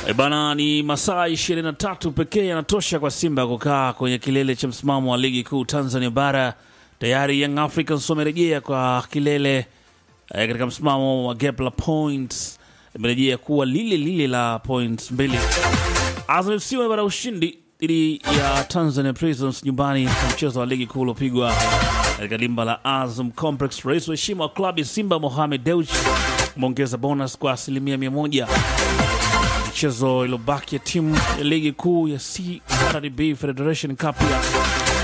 E bana, ni masaa 23 pekee yanatosha kwa Simba kukaa kwenye kilele cha msimamo wa ligi kuu Tanzania bara. Tayari Young Africans wamerejea kwa kilele eh, katika msimamo wa gap la points, imerejea kuwa lile lile la points mbili. Azam FC wamepata ushindi dhidi ya Tanzania Prisons nyumbani kwa mchezo wa ligi kuu uliopigwa katika dimba la Azam Complex. Rais wa heshima wa klabu ya Simba Mohamed Dewji umeongeza bonus kwa asilimia mia moja michezo iliyobaki ya timu ya ligi kuu ya CRDB Federation Cup ya